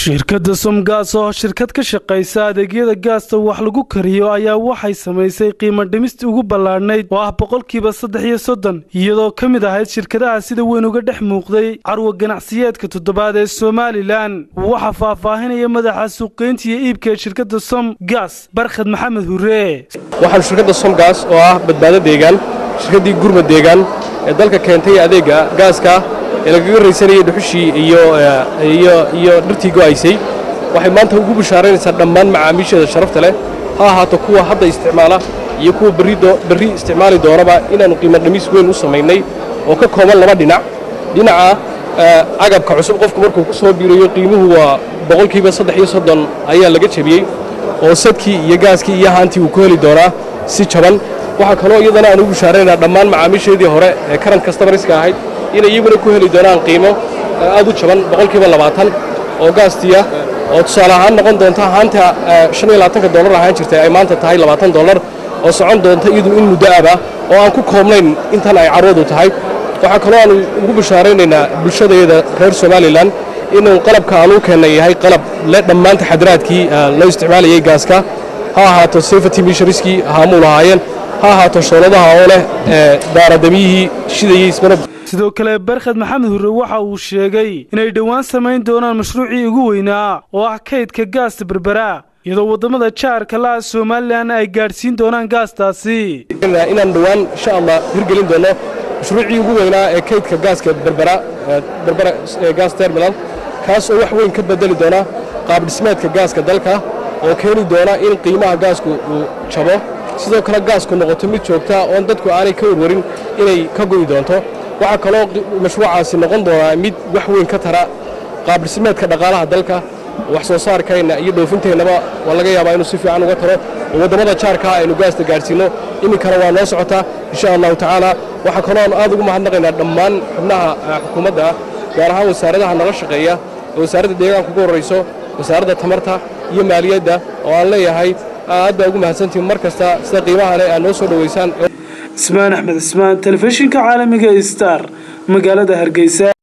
shirkadda somgaas oo shirkad ka shaqaysa adeegyada gaasta wax lagu kariyo ayaa waxay samaysay qiimo dhimistii ugu ballaadhnayd oo ah boqolkiiba saddex iyo soddon iyadoo ka mid ahayd shirkadaha sida weyn uga dhex muuqday carwa ganacsiyeedka toddobaad ee somalilan waxaa faahfaahinaya madaxa suuqgeynta iyo iibka ee shirkadda som gaas barkhad maxamed hure waxaan shirkadda somgaas oo ah badbaado deegaan shirkaddii gurma deegaan ee dalka keentay adeegga gaaska ee lagaga raysanayay dhuxushii iyo dhartii go'aysay waxay maanta ugu bishaaraynaysaa dhammaan macaamiisheeda sharafta leh ha ahaato kuwa hadda isticmaala iyo kuwa berri isticmaali doonaba inaannu qiimo dhamiis weyn u samaynay oo ka kooban laba dhinac dhinaca agabka cusub qofku markuu ku soo biirayo qiimuhu waa boqolkiiba saddex iyo soddon ayaa laga jebiyey oo sadkii iyo gaaskii iyo haantii uu ku heli doonaa si jaban waxaa kaloo iyadana aan ugu bishaaraynaynaa dhammaan macaamiisheedii hore ee karan kastamariska ahayd inay iyaguna ku heli doonaan qiimo aad u jaban boqolkiiba labaatan oo gaastiya oo tusaale ahaan noqon doonta haanta shan iyo labaatanka dollar ahaan jirtay ay maanta tahay labaatan dollar oo socon doonta iyadu in muddo aba oo aan ku koobnayn intan ay carwadu tahay waxaa kaloo aan ugu bishaaraynaynaa bulshadayada reer somalilan inuu qalabka aan u keennay yahay qalab le dhammaan taxadiraadkii loo isticmaalayay gaaska ha ahaato safety mishariskii haamuu lahaayeen ha ahaato shooladaha oo leh daaradamyihii shidayey ismana sidoo kale barkhad maxamed hurre waxa uu sheegay inay dhowaan samayn doonaan mashruucii ugu weynaa oo ah kaydka gaasta berbera iyadoo waddamada jaarka la'a somalilan ay gaadhsiin doonaan gaastaasi inaan dhowaan insha allah hirgelin doono mashruucii ugu weynaa ee kaydka gaaska berbera berbera gas terminal kaas oo wax weyn ka bedeli doona qaabdhismeedka gaaska dalka oo keeni doona in qiimaha gaasku uu jabo sidoo kale gaasku noqoto mid joogta oon dadku aanay ka warwarin inay ka go'i doonto waxaa kaloo mashruucaasi noqon doonaa mid wax weyn ka tara qaabdhismeedka dhaqaalaha dalka wax soo saarkeenna iyo dhoofinteennaba waa laga yaabaa inuu si fiican uga taro oo waddamada jaarkaa aynu gaasta gaadhsiinno iminkana waa noo socotaa insha allahu tacaala waxaa kaloo aanu aad ugu mahadnaqaynaa dhammaan xubnaha xukuumadda gaar ahaan wasaaradaha nala shaqeeya oo wasaaradda deegaanka ugu horrayso wasaaradda tamarta iyo maaliyadda oo aan leeyahay aad baa ugu mahadsantihin mar kasta sida qiimaha leh aad noo soo dhowaysaan ismaan axmed ismaan telefishinka caalamiga star magaalada hargeysa